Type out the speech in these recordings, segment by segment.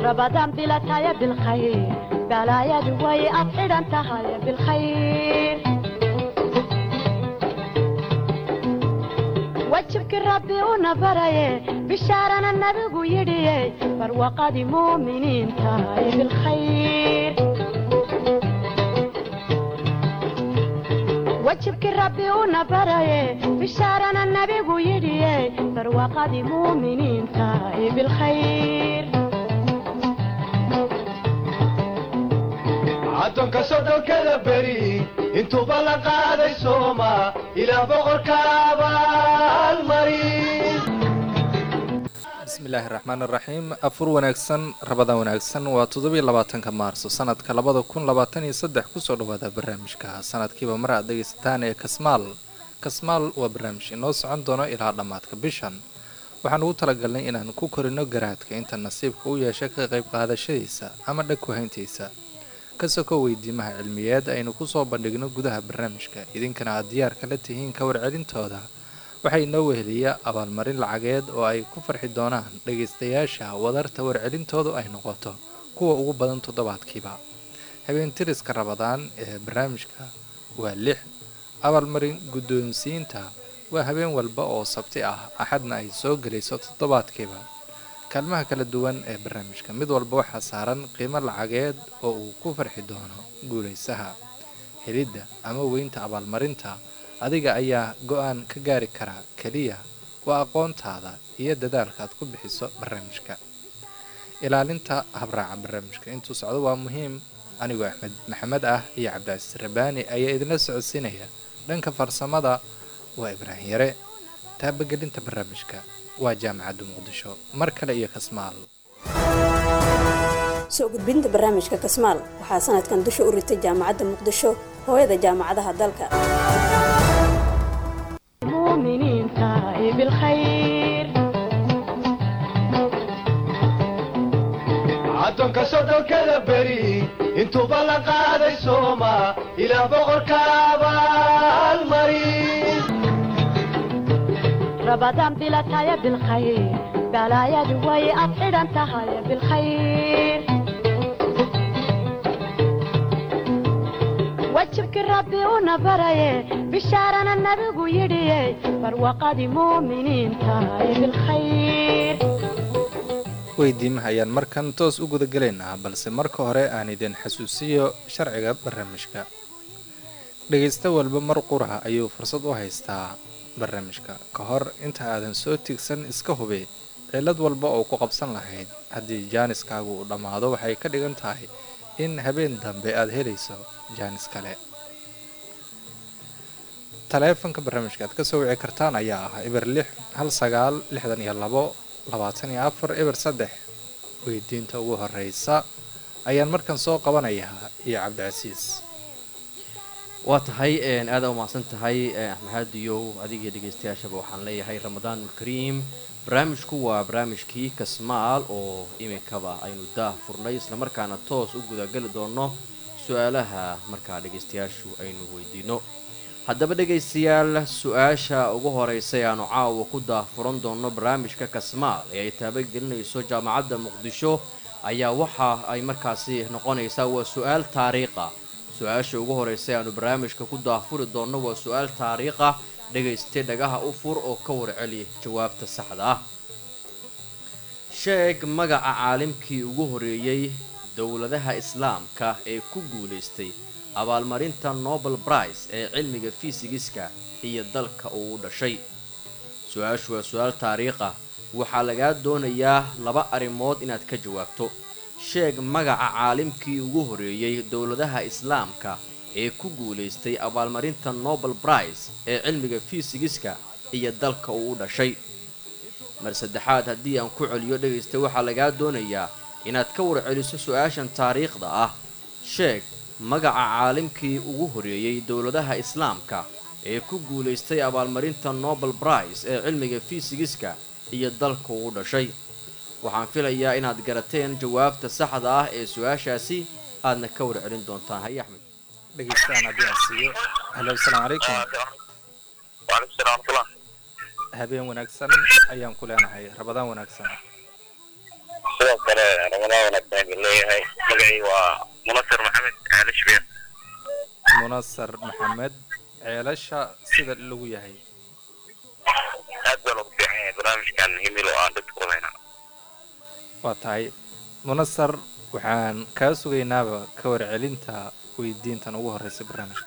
رمضان بلا تايا بالخير بلايا دوي أبعد أنت هاي بالخير وجهك ربي ونبري بشارنا النبي يدي فروقة مؤمنين تاي بالخير وجهك ربي ونبري بشارنا النبي يدي فروقة مؤمنين تاي بالخير addoonka soddonkada beri intuuba la qaaday sooma ilaa boqorka abaalmarin bismillaahi raxmaan raxiim afur wanaagsan rabada wanaagsan waa toddobiyo labaatanka maarso sanadka labada kun labaatan iyo saddex kusoo dhawaada barnaamijka sanadkiiba mar aad dhegaysataan ee kasmaal kasmaal waa barnaamij inoo socon doono ilaa dhammaadka bishan waxaan ugu talagalnay inaan ku korino garaadka inta nasiibka u yeesha ka qayb qaadashadiisa ama dhag kuhayntiisa kasoo weydiimaha cilmiyeed aynu kusoo bandhigno gudaha barnaamijka idinkana aad diyaarka la tihiin ka warcelintooda waxaa inoo weheliya abaalmarin lacageed oo ay ku farxi doonaan dhagaystayaasha wadarta warcelintoodu ay noqoto kuwa ugu badan toddobaadkiiba habeentiriska rabadaan ee barnaamijka waa lix abaalmarin guddoonsiinta waa habeen walba oo sabti ah axadna ay soo gelayso toddobaadkiiba kaalmaha kala duwan ee barnaamijka mid walba waxaa saaran qiimo lacageed oo uu ku farxi doono guulaysaha helidda ama weynta abaalmarinta adiga ayaa go-aan ka gaari karaa keliya waa aqoontaada iyo dadaalka aad ku bixiso barnaamijka ilaalinta habraaca barnaamijka intuu socdo waa muhiim anigoo axmed maxamed ah iyo cabdicasiis rabaani ayaa idinla socodsiinaya dhanka farsamada waa ibraahim yare taabagelinta barnaamijka waa jaamacadda muqdisho mar kale iyo kasmaal soo gudbinta barnaamijka kasmaal waxaa sanadkan dusha u ritay jaamacadda muqdisho hooyada jaamacadaha dalka مؤمنين تاي بالخير addoonka soddonkada beri intuuba la qaaday sooma ilaa boqorka abaalmarin رمضان بلا تايا بالخير بلايا دوي أبعد أنت هاي بالخير وجهك ربي ونبري بشارنا النبي يدي فروقة مؤمنين تاي بالخير weydiimaha ayaan markan toos u gudagelaynaa balse marka hore aan idin xasuusiyo sharciga barnaamijka dhegaysta walba mar qura ayuu fursad u haystaa barnaamijka ka hor inta aadan soo tigsan iska hubi cillad walba oo ku qabsan lahayd haddii jaaniskaagu uu dhammaado waxay ka dhigan tahay in habeen dambe aad helayso jaanis kale taleefanka barnaamijka aad ka soo wici kartaan ayaa ah eber lix hal sagaal lixdan iyo labo labaatan iyo afar eber saddex weydiinta ugu horeysa ayaan markan soo qabanayaa iyo cabdicasiis waa tahay aada umahadsan tahay axmexaadiyow adigiyo dhegaystayaashaba waxaan leeyahay ramadaanulkariim barnaamijku waa barnaamijkii kasmaal oo iminkaba aynu daah furnay islamarkaana toos u gudageli doono su-aalaha markaa dhegaystayaashu aynu weydiino haddaba dhegaystayaal su-aasha ugu horeysa ee aanu caawa ku daahfuran doono barnaamijka kasmaal ee ay taabagelinayso jaamacadda muqdisho ayaa waxa ay markaasi noqonaysaa waa su-aal taariikha su-aasha ugu horeysa ee aanu barnaamijka ku daahfuri doonno waa su-aal taariikha dhagaystay dhagaha u fur oo ka warceli jawaabta saxda ah sheeg magaca caalimkii ugu horeeyey dowladaha islaamka ee ku guulaystay abaalmarinta nobel brice ee cilmiga fisigiska iyo dalka uu u dhashay su-aashu waa su-aal taariikh ah waxaa lagaa doonayaa laba arrimood inaad ka jawaabto sheeg magaca caalimkii ugu horeeyey dowladaha islaamka ee ku guulaystay abaalmarinta nobel brice ee cilmiga fisigiska iyo dalka uu u dhashay mar saddexaad haddii aan ku celiyo dhegaysta waxaa lagaa doonayaa inaad ka warceliso su-aashan taariikhda ah sheeg magaca caalimkii ugu horeeyey dowladaha islaamka ee ku guulaystay abaalmarinta nobel brice ee cilmiga fisigiska iyo dalka uu u dhashay waxaan filayaa inaad garateen jawaabta saxda ah ee su-aashaasi aadna ka warcelin doontaan haye axmed dhegeystaan haddii aan siiyo halo asalaamu calaykum waalaikum salam waraxmatullah habeen wanaagsan ayaan ku leenahay rabadaan wanaagsan sidoo kale ramadaan wanaagsan idin leeyahay magacii waa munasir maxamed caali shabeer munasar maxamed ceelasha sida lagu yahay aad baa loogu fiican yahay barnaamijkan himil oo aan dadku wadayna waa tahay munasar waxaan kaa sugaynaaba ka warcelinta weydiintan ugu horeysa barnaamijka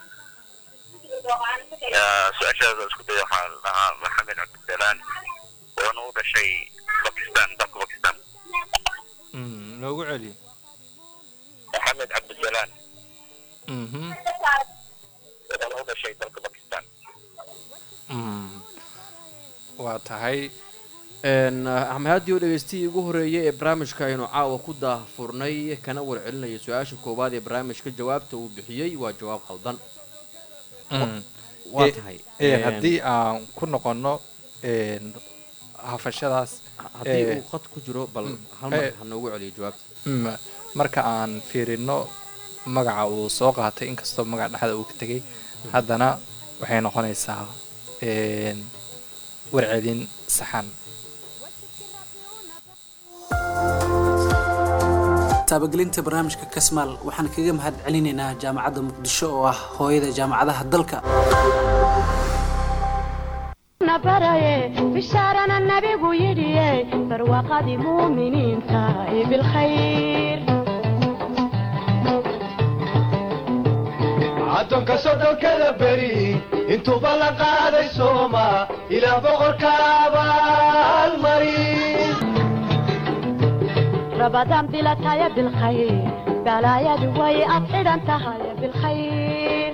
su-aashaas isku day waxaa la dhahaa maxamed cabdisalaan oona u dhashay bakistan dalka bakistan Mm, noogu celi maxamed cabdisalaan Mhm. oona u dhashay dalka bakistan Mm. waa tahay axmed haadiyo dhegeystihii ugu horreeyay ee barnaamijka aynu caawa ku daahfurnay kana warcelinaya su-aasha koowaad ee barnaamijka jawaabta uu bixiyey waa jawaab qaldan Mm. waa Eh, tahay eh, haddii aan ku noqono een, hafashadaas haddii eh, uu qad ku jiro bal mm, hal mar eh, ha noogu celiyo jawaabta mm, marka aan fiirino magaca uu soo qaatay inkastoo magac dhexda uu ka tegay haddana waxay noqonaysaa een, warcelin saxan taabagelinta barnaamijka kasmaal waxaan kaga mahad celinaynaa jaamacadda muqdisho oo ah hooyada jaamacadaha dalka na baraye bishaarana nabigu yidhiye barwaaqadii muuminiinta ee bilkhayr caddoonka soddonkada beri intuuba la qaaday sooma ilaah boqorka abaalmarin rabadaan bilataya bilkhayr balaayadu way ad xidhan tahay bilkhayr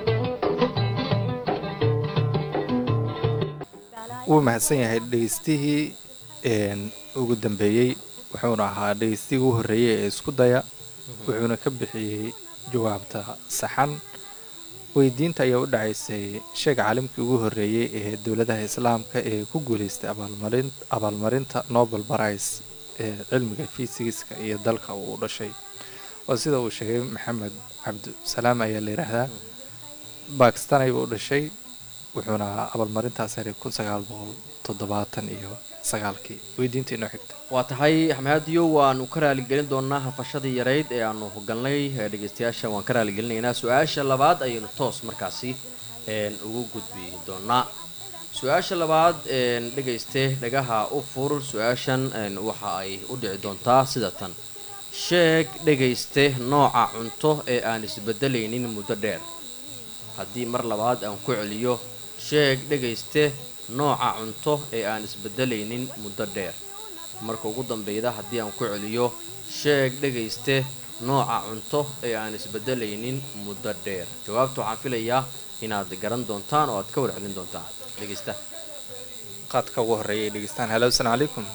wuu mahadsan yahay dhegeystihii een, ugu dambeeyey wuxuuna ahaa dhegeystigii ugu horreeyey ee isku daya wuxuuna ka bixiyey jawaabta saxan weydiinta ayaa u dhacaysay sheeg caalimkii ugu horreeyey ee dowladaha islaamka ee ku guuleystay abaalmarin abaalmarinta nobel prize ee cilmiga fiisigiska iyo dalka uu u dhashay waa sida uu sheegay maxamed cabdisalaam ayaa la yidhaahdaa bakistan ayuu u dhashay wuxuuna abaalmarintaas helay kun sagaal boqol toddobaatan iyo sagaalkii weydiinta inoo xigta waa tahay axmed haadiyo waanu ka raaligelin doonaa hafashadii yarayd ee aanu hogalnay ee dhegeystayaasha waan ka raaligelinaynaa su-aasha labaad ayaynu toos markaasi een, ugu gudbi doonaa su-aasha labaad een, dhegayste dhagaha u fur su-aashan een, waxa ay u dhici doontaa sida tan sheeg dhegayste nooca cunto ee aan isbedelaynin muddo dheer haddii mar labaad aan ku celiyo sheeg dhegayste nooca cunto ee aan isbedelaynin muddo dheer marka ugu dambeyda haddii aan ku celiyo sheeg dhegayste nooca cunto ee aan isbedelaynin muddo dheer jawaabta waxaan filayaa inaad garan doontaan oo aad ka warcelin doontaan dhegaysta qaadka ugu horreeya ay dhegeystaan halo asalaamu calaykum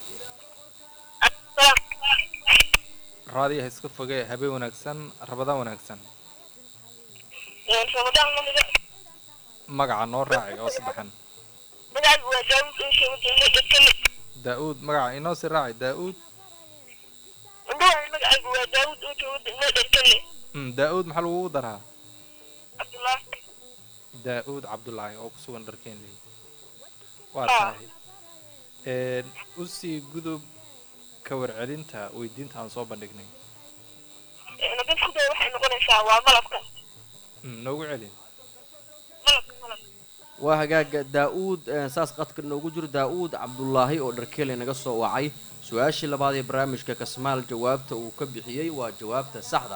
raadiyaha iska fogee habeen wanaagsan rabadaan wanaagsan ramadaan lamida magaca noo raacay oo saddexan magacaygu waa daawud insha wadamo dhakale daa-uud magaca inoo sii raacay daa-uud indhawaay magacaygu waa daawud insha wadamo dhakale Mm, daa-uud maxaa lagugu daraa cabdullah daa-uud cabdulaahi oo ku sugan dharkeenley waa Ah. tahay Een, usii gudub ka warcelinta weydiinta aan soo bandhignay nadan ku day waxay noqonaysaa waa malabka Mm, noogu celi malabka malabka waa hagaaga daa-uud eh, saas qadka noogu jiro daa-uud cabdulaahi oo dharkeele naga soo wacay su-aashii labaad ee barnaamijka kasmaal jawaabta uu ka bixiyey waa jawaabta saxda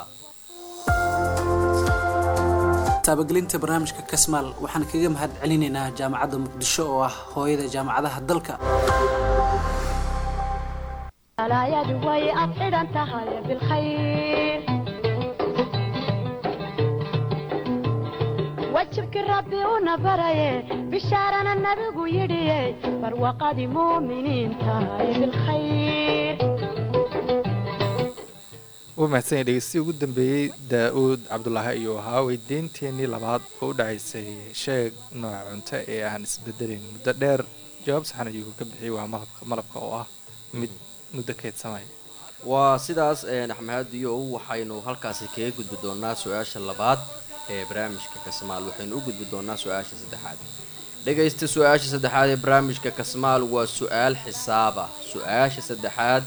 taabagelinta barnaamijka kasmaal waxaan kaga mahad celinaynaa jaamacadda muqdisho oo ah hooyada jaamacadaha dalka balaayadu way ad xidhan tahay bilkhayr wajibkii rabbi una baraye bishaarana nabigu yidhiye barwaaqadii muuminiinta ee bilkhayr wuu mahadsan yahay dhegeystiii ugu dambeeyey daa-uud cabdulaahi ayuu ahaa weydiinteenii labaad oo u dhacaysay sheeg nooca cunto ee aan isbedelayn muddo dheer jawaab saxan ayuu ka bixiyey waa malabka malabka oo ah mid muddo keedsamaya waa sidaas een, axmed haadiyow waxaynu halkaasi kaga gudbi doonaa su-aasha labaad ee barnaamijka kasmaal waxaynu u gudbi doonaa su-aasha saddexaad dhegaysta su-aasha saddexaad ee barnaamijka kasmaal waa su-aal xisaaba su-aasha saddexaad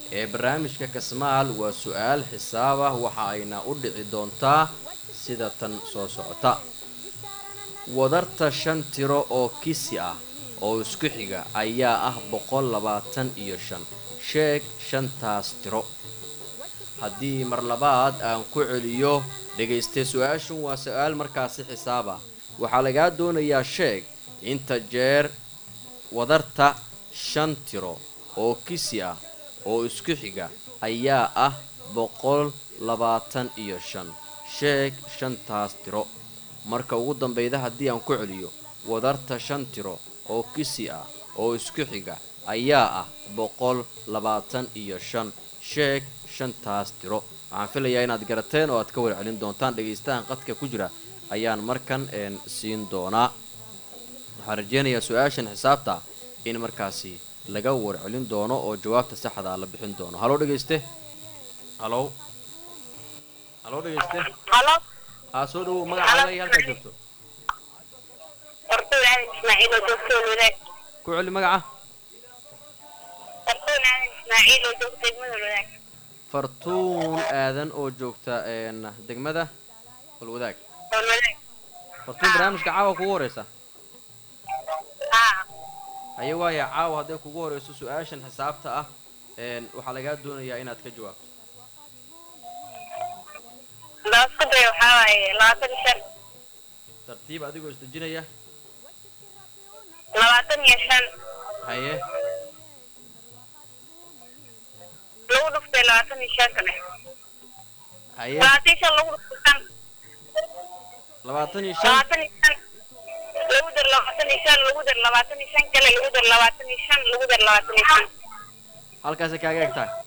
ee barnaamijka kasmaal waa su-aal xisaab ah waxa ayna u dhici doontaa sida tan soo socota wadarta shan tiro oo kisi ah oo isku xiga ayaa ah boqol labaatan iyo shan sheeg shantaas tiro haddii mar labaad aan ku celiyo dhagaystay su-aashun waa su-aal markaasi xisaab ah waxaa lagaa doonayaa sheeg inta jeer wadarta shan tiro oo kisi ah oo isku xiga ayaa ah boqol labaatan iyo shan sheeg shantaas tiro marka ugu dambeyda haddii aan ku celiyo wadarta shan tiro oo kisi ah oo isku xiga ayaa ah boqol labaatan iyo shan sheeg shantaas tiro waxaan filayaa inaad garateen oo aad ka warcelin doontaan dhegaystahan qadka ku jira ayaan markan een siin doonaa waxaan rajeynayaa su-aashan xisaabta in markaasi laga warcelin doono oo jawaabta saxda la bixin doono haloo dhegayste halow haloo dhegayste halo haa soo dhawow magacaaga iyo halkaad joogto fartuun aadan ismaaciil oo joogta wadaag ku celi magaca fartuun aadan ismaaciil oo joogta degmada wadaag fartuun aadan oo joogta een degmada walwadaag oo wadaag fartuun barnaamijka caawa kugu horeysa haa haye waaya caawa hadday kugu horeyso su-aashan xisaabta ah een waxaa lagaa doonayaa inaad ka jawaabto daasku day waxaa waaye labaatan iyo shan tartiib adigoo isdejinaya labaatan iyo shan haye lagu dhuftay labaatan iyo shan kale haye labaatan iyo shan lagu dhuftay shan labaatan iyo shan labaatan iyo shan lagu dar labaatan iyo shan lagu dar labaatan iyo shan kale lagu dar labaatan iyo shan lagu dar labaatan iyo shan halkaasay kaaga eg tahay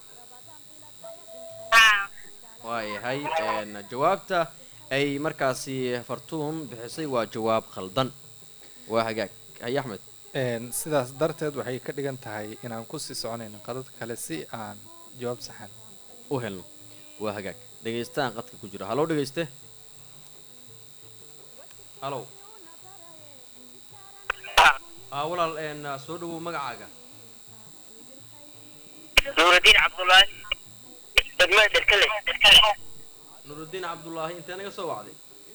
haa waayahay een jawaabta ay markaasi fartuun bixisay waa jawaab khaldan waa hagaag haye axmed Een, sidaas darteed waxay ka dhigan tahay inaan kusii soconayno qadad kale si aan jawaab saxan u helno waa hagaag dhegaystahan qadka ku jira haloo dhegayste halow aa walaal een soo dhawow magacaaga nuurudiin cabdullaahi degmada derkale nurudiin cabdullaahi intee naga soo wacday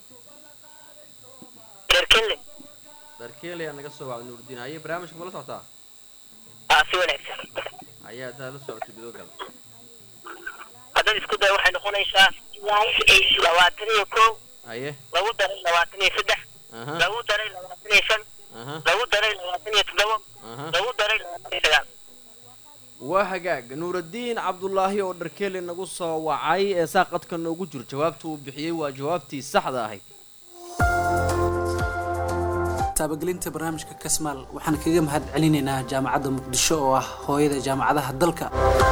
derkale darkeelaya naga soo wacday nurudiin haye barnaamijka mala socotaa aa si wanaagsan haye haddaad la socoto gudogal haddad isku day waxay noqonaysaa labaatan iyo kow haye lagu daray labaatan iyo saddex aha lagu daray labaatan iyo shan aha lagu daray labaatan iyo toddoba aha lagu daray labaatan iyo sagaal waa hagaag nuuraddiin cabdulaahi oo dharkeeli nagu soo wacay ee saa qadka noogu jiro jawaabta uu bixiyey waa jawaabtii saxda ahayd taabagelinta barnaamijka kasmaal waxaan kaga mahad celinaynaa jaamacadda muqdisho oo ah hooyada jaamacadaha dalka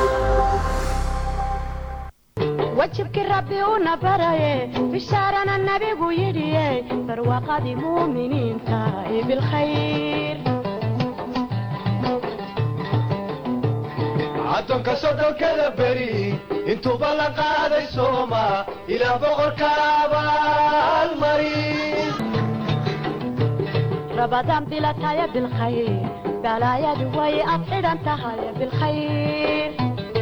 wajibkii rabbi una baraye bishaarana nabigu yidhiye barwaaqadii muuminiinta ee bilkhayr caddoonka sodhonkada beri intuuba la qaaday sooma ilaah boqorka abaalmarin rabadaan bilataya bilkhayr balaayadu way ad xidhan tahay bilkhayr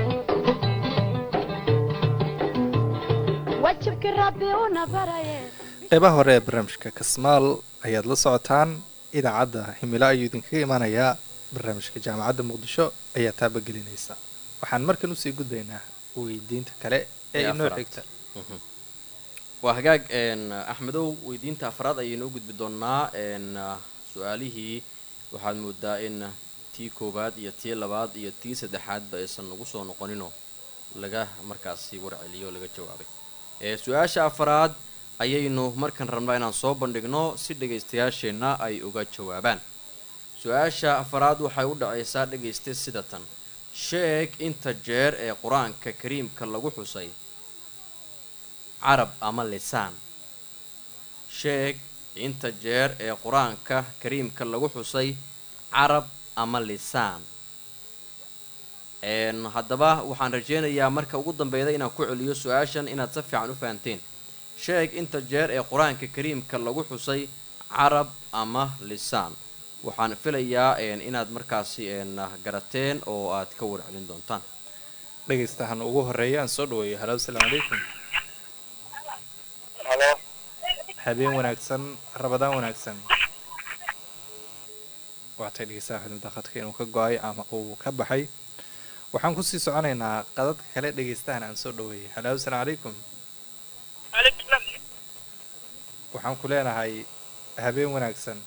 wajibkii rabbi una baraye qeybaha hore ee barnaamijka kasmaal ayaad la socotaan idaacadda himilo ayuu idinkaga imanayaa barnaamijka jaamacadda muqdisho ayaa taabagelinaysa waxaan markan usii gudbaynaa weydiinta kale ee Ee inoo afraad. xigta waa hagaag een axmedow weydiinta afraad ayaynoo gudbi doonaa een su-aalihii waxaad moodaa in tii koowaad iyo tii labaad iyo tii saddexaadba aysan nagu soo noqoninoo laga markaasi warceliyo oo laga jawaabay ee su-aasha afraad ayaynu markan rabnaa inaan soo bandhigno si dhegaystayaasheenna ay uga jawaabaan su-aasha afraad waxay u dhacaysaa dhegayste sida tan sheeg inta jeer ee qur-aanka kariimka lagu xusay carab ama lisaan sheeg inta jeer ee qur-aanka kariimka lagu xusay carab ama lisaan een haddaba waxaan rajeynayaa marka ugu dambeyda inaan ku celiyo su-aashan inaad si fiican u fahanteen sheeg inta jeer ee qur-aanka kariimka lagu xusay carab ama lisaan waxaan filayaa een inaad markaasi een garateen oo aad ka warcelin doontaan dhegaystahan ugu horeeya aan soo dhaweeyo halo asalaamu calaykum halo habeen wanaagsan rabadaan wanaagsan waatay dhegeystaha xudmada khadka inuu ka go-ay ama uu ka baxay waxaan kusii soconaynaa qadadka kale dhegaystahan aan soo dhaweeyay halo asalaamu calaykum waxaan ku leenahay habeen wanaagsan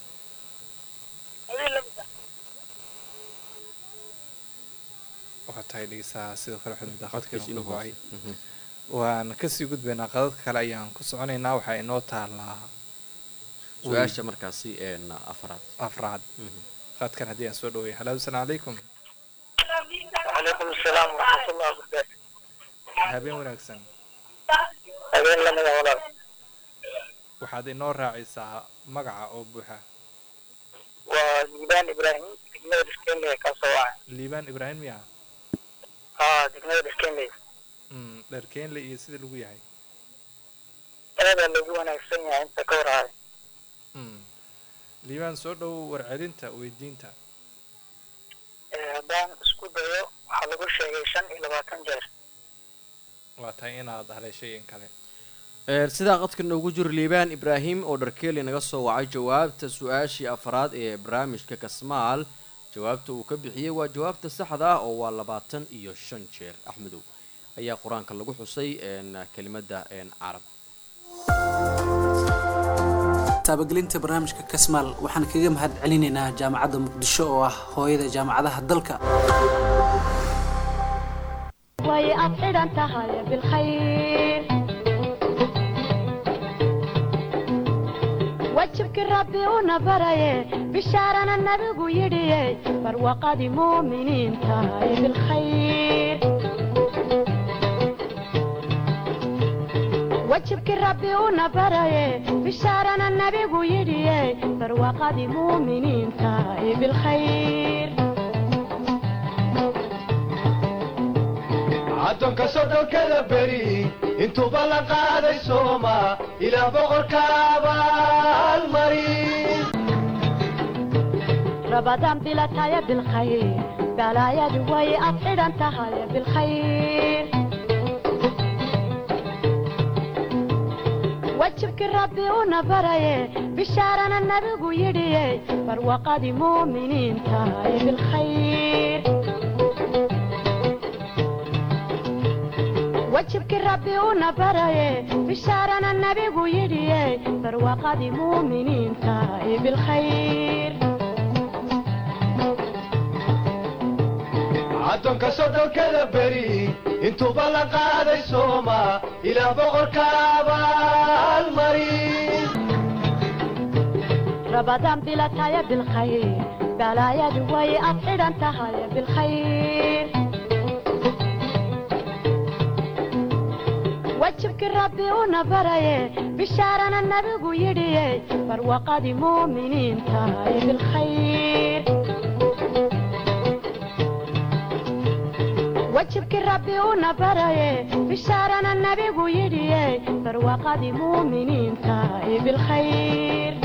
waa tahay dhegeystaha sidoo kale xudmada khadka inuu ka go-ay waan kasii gudbaynaa qadadka kale ayaan ku soconaynaa waxaa inoo taalaa su-aasha markaasi een afraad afraad qadkan haddii aan soo dhaweeyo halo asalaamu calaykum وعليكم السلام ورحمة الله وبركاته habeen wanaagsan habeen lamida walaal waxaad inoo raacaysaa magaca oo buuxa waa liibaan ibraahim degmada dhiskenley ka soo wacay liibaan ibraahim miya haa degmada dhiskenley Mm, dharkeenle iyo sida lagu yahay aada lagu wanaagsan yahay inta ka warhaay Mm. liibaan soo dhow warcelinta weydiinta haddaan isku dayo waxaa lagu sheegay shan iyo labaatan jeer waa tahay inaad haleeshay in kale Ee, sidaa qadka noogu jiro liibaan ibraahim oo dharkeeli naga soo wacay jawaabta su-aashii afraad ee barnaamijka kasmaal jawaabta uu ka bixiyey waa jawaabta saxda ah oo waa labaatan iyo shan jeer axmedow ayaa qur-aanka lagu xusay een, kelimada een, carab taabagelinta barnaamijka kasmaal waxaan kaga mahad celinaynaa jaamacadda muqdisho oo ah hooyada jaamacadaha dalka way ad xidhan tahay bilkhayr wajibkii rabbi una baraye bishaarana nabigu yidhiye barwaqadii muuminiin tahay bilkhayr wajibkii rabbi una baraye bishaarana nabigu yidhiye barwaqadii muuminiin tahay bilkhayr addoonka sodhonkada beri intuuba la qaaday sooma ilaah boqorka abaalmarin رمضان بلا تايا بالخير بلا يا دوي أفعل أنت هاي بالخير وجهك ربي ونبري بشارنا النبي يدي فروقة مؤمنين تاي بالخير وجهك ربي ونبري بشارنا النبي يدي فروقة مؤمنين تاي بالخير addoonka sodhonkada beri intuuba la qaaday sooma ilaah boqorka abaalmarin رمضان بلا تايا بالخير بلا يا دوي أفعل أنت هاي بالخير وجهك ربي ونبري بشارنا النبي يدي فروقة مؤمنين تاي بالخير وجهك ربي ونبري بشارنا النبي يدي فروقة مؤمنين تاي بالخير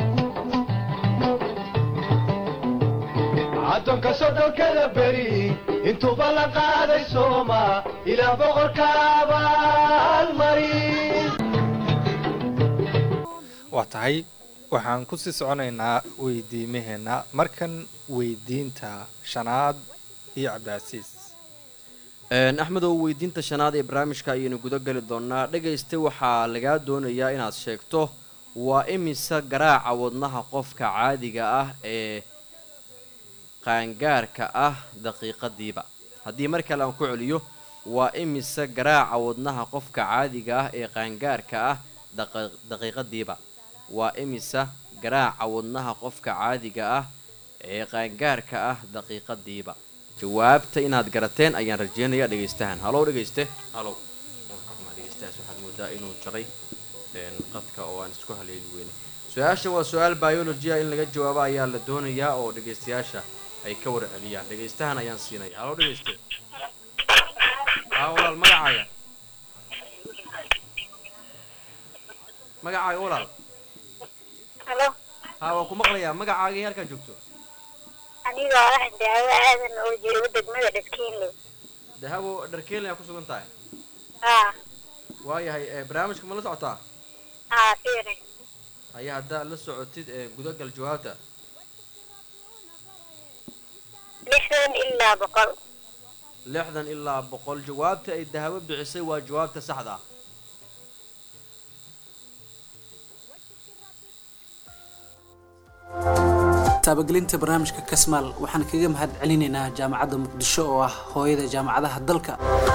addoonka sodhonkada beri intuuba la qaaday sooma ilaah boqorka abaalmarin waa tahay waxaan kusii soconaynaa weydiimaheena markan weydiinta shanaad iyo cabdicasiis Een, axmed oo weydiinta shanaad ee barnaamijka ayaynu guda geli doonaa dhegaysta waxaa lagaa doonayaa inaad sheegto waa imisa garaaca wadnaha qofka caadiga ah ee qaangaarka ah daqiiqadiiba haddii mar kale aan ku celiyo waa imisa garaaca wadnaha qofka caadiga ah ee qaangaarka ah daqa- daqiiqadiiba waa imisa garaaca wadnaha qofka caadiga ah ee qaangaarka ah daqiiqadiiba jawaabta inaad garateen ayaan rajeynayaa dhegaystahan halow dhegayste halow dhegaystahaas waxaad moodaa inuu jaray een, qadka oo aan isku haleeli weyne su-aasha waa su-aal biologia in laga jawaabo ayaa la doonayaa oo dhegaystayaasha ay ka warceliyaan dhegaystahan ayaan siinaya halow dhegayste haa walaal magacaaga magacaaga walaal halo haa waa ku maqlayaa magacaaga iyo halkaan joogto aniga ah daawo aadan oo joogo degmada dhaskiinle dahabo dharkeelin aa ku sugan tahay haa waayahay ee barnaamijka ma la socotaa haa fiiri haya haddaad la socotid ee gudagal jawaabta lixdan ilaa boqol lixdan ilaa boqol jawaabta ay dahabo bixisay waa jawaabta saxda ah taabagelinta barnaamijka kasmaal waxaan kaga mahad celinaynaa jaamacadda muqdisho oo ah hooyada jaamacadaha dalka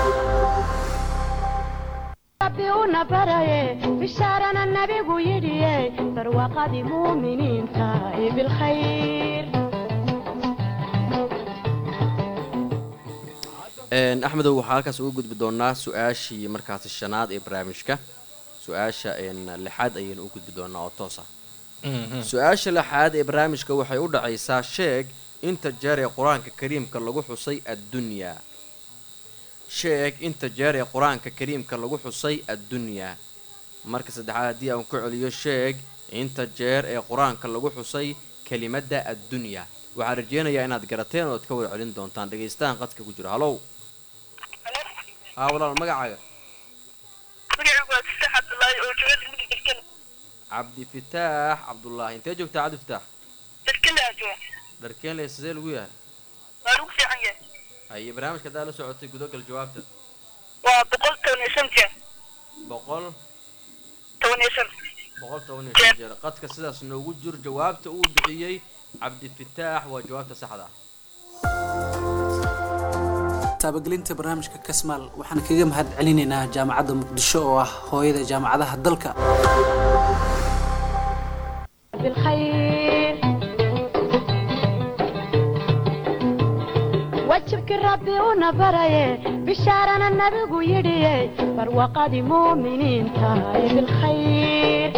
rabbi una baraye bishaarana nabigu yidhiye barwaaqadii muuminiinta ee bilkhayr Een, axmedow waxaa halkaas uga gudbi doonaa su-aashii markaasi shanaad ee barnaamijka su-aasha een, lixaad ayaynu u gudbi doonaa oo toos ah su-aasha lixaad ee barnaamijka waxay u dhacaysaa sheeg inta jeer ee qur-aanka kariimka lagu xusay addunyaa sheeg inta jeer ee qur-aanka kariimka lagu xusay addunyaa marka saddexaad haddii aan ku celiyo sheeg inta jeer ee qur-aanka lagu xusay kelimadda addunya waxaan rajeynayaa inaad garateen oo ad ka wada celin doontaan dhegaystahan qadka ku jira halow haa walaal magacaaga magacaygu waa sadex cabdullaahi oo jooga degmada derkele cabdifitaax cabdullaahi intee joogtaa cabdifitaax derkele aa jooga dharkeenle sidee lagu yahay waa lagu fiican yahay haye barnaamijka haddaa la socotay gudagal jawaabta waa boqol toban iyo shan jeer boqol toban iyo shan boqol toban iyo shan jeer qadka sidaas noogu jir jawaabta uu bixiyey cabdifitaax waa jawaabta saxda ah taabagelinta barnaamijka kasmaal waxaan kaga mahad celinaynaa jaamacadda muqdisho oo ah hooyada jaamacadaha dalka بالخير wajibkii rabbi una baraye bishaarana nabigu yidhiye barwaaqadii muuminiinta ee bilkhayr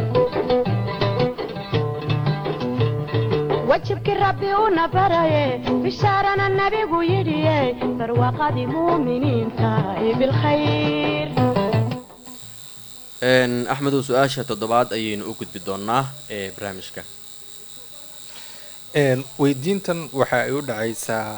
wajibkii rabbi una baraye bishaarana nabigu yidhiye barwaaqadii muuminiinta ee bilkhayr Een, axmedow su-aasha toddobaad ayaynu u gudbi doonaa ee barnaamijka Een, weydiintan waxa ay u dhacaysaa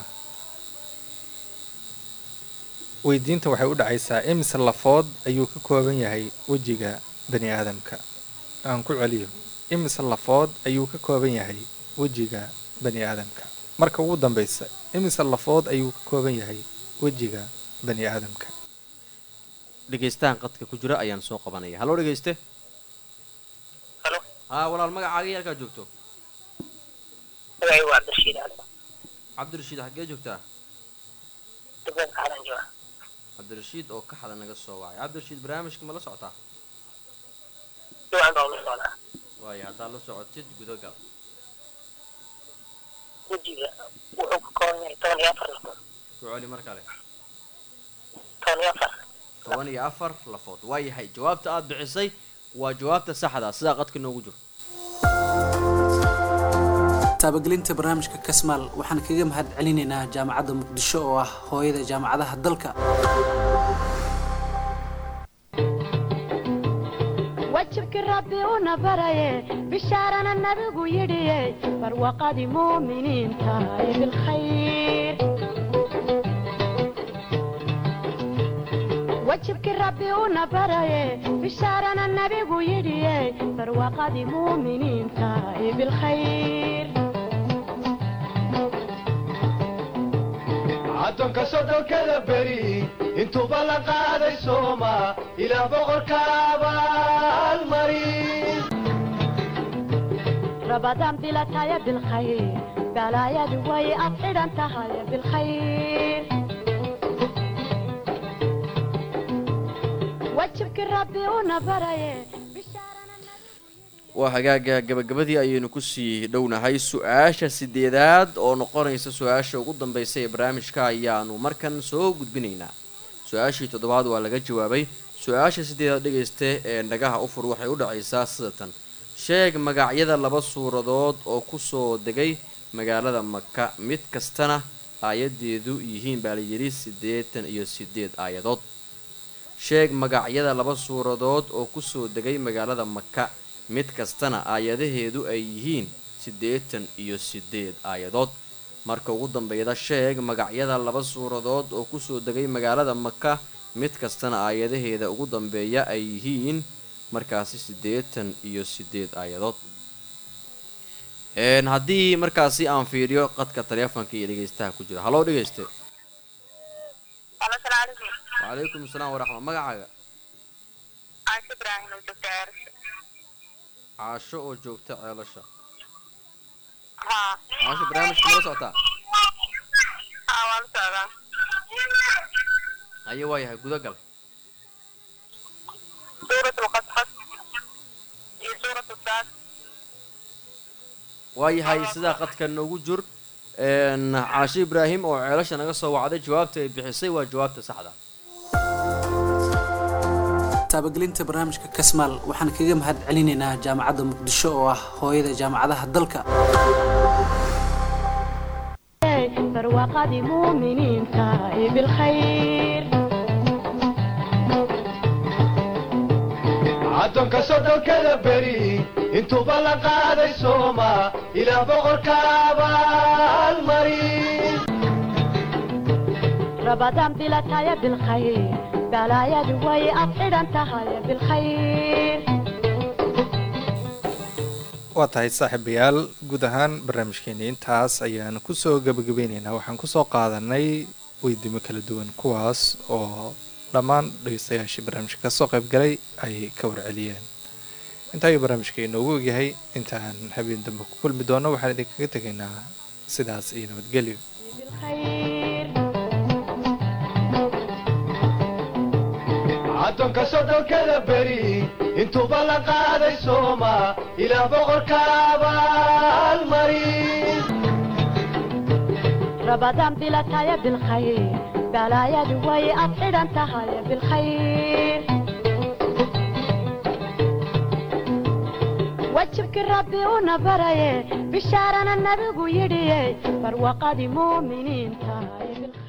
weydiintan waxay u dhacaysaa imise lafood ayuu ka kooban yahay wejiga bani aadamka aan ku celiyo imise lafood ayuu ka kooban yahay wejiga bani aadamka marka ugu dambeysa imise lafood ayuu ka kooban yahay wejiga bani aadamka dhegaystahan qadka ku jira ayaan soo qabanaya haloo dhegayste halo haa walaal magacaaga iyo halkaa joogto magacaygu waa cabdirashiid ali cabdirashiid xaggee joogtaa degmada kaxalan jooga cabdirashiid oo ka xada naga soo wacay cabdirashiid barnaamijka ma la socotaa duwan baa ula socdaa waayo haddaad la socotid gudagal wejiga wuxuu ka kooban yahay toban iyo afar lafood ku celi mar kale toban iyo afar toban iyo afar lafood waayahay jawaabta aad bixisay waa jawaabta saxda sidaa qadka noogu jiro taabagelinta barnaamijka kasmaal waxaan kaga mahad celinaynaa jaamacadda muqdisho oo ah hooyada jaamacadaha dalka wajibkii rabbi una baraye bishaarana nabigu yidhiye barwaaqadii muuminiinta ee bilkhayr wajibkii rabbi una baraye bishaarana nabigu yidhiye barwaaqadii muuminiinta ee bilkhayr addoonka sodhonkada beri intuuba la qaaday sooma ilaah boqorka abaalmarin رمضان بلا تايا بالخير بلا يا دوي أطير أنت هاي بالخير وجهك ربي ونبري waa hagaaga gabagabadii ayaynu kusii dhownahay su-aasha sideedaad oo noqonaysa su-aasha ugu dambaysa ee barnaamijka ayaanu markan soo gudbinaynaa su-aashii toddobaad waa laga jawaabay su-aasha sideedaad dhegaysta ee dhagaha ufur waxay u dhacaysaa sidatan sheeg magacyada laba suuradood oo kusoo degay magaalada maka mid kastana aayadeedu yihiin baa layidhi siddeetan iyo sideed aayadood sheeg magacyada laba suuradood oo kusoo degay magaalada maka mid kastana aayadaheedu ay yihiin siddeetan iyo sideed aayadood marka ugu dambeeyda sheeg magacyada laba suuradood oo kusoo degay magaalada maka mid kastana aayadaheeda ugu dambeeya ay yihiin markaasi siddeetan iyo siddeed aayadood Een, haddii markaasi aan fiiriyo qadka taleefonka iyo dhegeystaha ku jira haloo dhegeyste Halo, salaam calaykum. wacalaykum asalaam waraxma magacaaga Caasho Ibraahim oo joogta Ceelasha. caasho oo joogta ceelasha Haa. caasho barnaamijka mala socotaa Haa, waa la socdaa. aye waayahay gudagal Suuratul Qasas iyo suuratul Saad. waayahay sidaa qadka noogu jur een, caasho ibraahim oo ceelasha naga soo wacday jawaabta ay bixisay waa jawaabta saxda taabagelinta barnaamijka kasmaal waxaan kaga mahad celinaynaa jaamacadda muqdisho oo ah hooyada jaamacadaha dalka barwaaqadii muuminiinta ee bilkhayr caddoonka soddonkada beri intuuba la qaaday sooma ilaah boqorka abaalmarin rabadaan bilataya bilkhayr balaayadu way ad xidhan tahay bilkhayr waa tahay saaxiibayaal guud ahaan barnaamijkeeni intaas ayaan kusoo gabagabeyneynaa waxaan kusoo qaadanay weydiimo kala duwan kuwaas oo dhammaan dhegeystayaashii barnaamijka kasoo qaybgalay ay ka warceliyeen intaa ayuu barnaamijka inoogu ogyahay intaan habeen dambe ku kulmi doono waxaan idinkaga tegaynaa sidaas iyo nabadgelyo bilkhayr caddoonka soddonkada beri intuuba la qaaday sooma ilaah boqorka abaalmarin rabadaan bilataya bilkhayr balaayadu way ad xidhan tahay bilkhayr wajibkii rabbi una baraye bishaarana nabigu yidhiye barwaaqadii muuminiinta ee bilkhayr